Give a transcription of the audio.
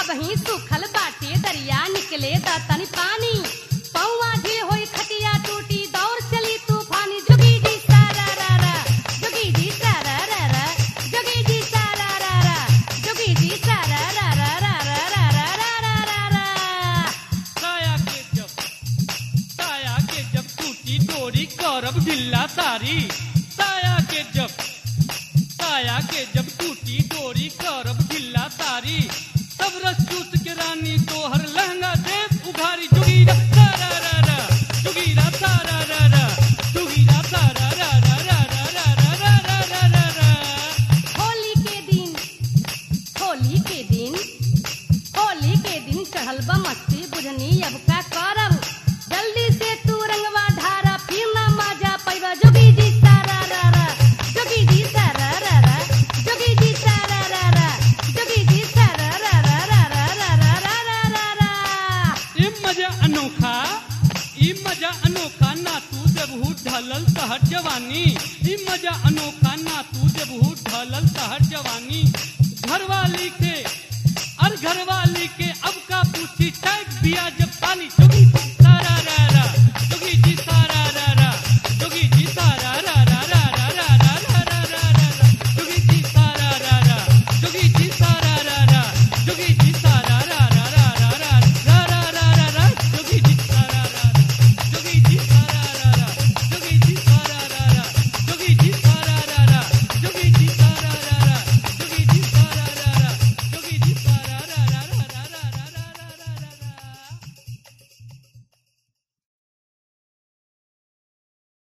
अब ही सुखल बाटे दरिया निकले दा तनी पानी पौवा ढील होई खटिया टूटी दौड़ चली तूफानी जोगी जी सारा रा रा जोगी जी सारा रा रा जोगी जी सारा रा रा जोगी जी सारा रा रा रा रा रा रा रा रा रा रा साया के जब साया के जब टूटी डोरी करब ढिल्ला सारी साया के जब साया के जब टूटी डोरी करब ढिल्ला सारी सब रस चूस के रानी तोहर लहंगा देव उघारी जुगीरा सारा रा रा जुगीरा सारा रा रा जुगीरा सारा रा रा रा रा रा रा रा रा रा रा रा होली के दिन होली के दिन होली के दिन चढ़ल बा मस्ती बुझनी अब का करब जल्दी से तू रंगवा ढारा फिर ना मजा पैबा जोगी जी सारा रा रा जोगी जी सारा रा रा जोगी जी सारा रा रा जोगी जी सारा रा रा रा रा रा रा रा रा रा रा ये मजा अनोखा ई मजा अनोखा ना तू देबहू ढलल तहर जवानी ई मजा अनोखा ना तू देबहू ढलल तहर जवानी घरवाली के और घरवाली के अब का पूछी टैग बिया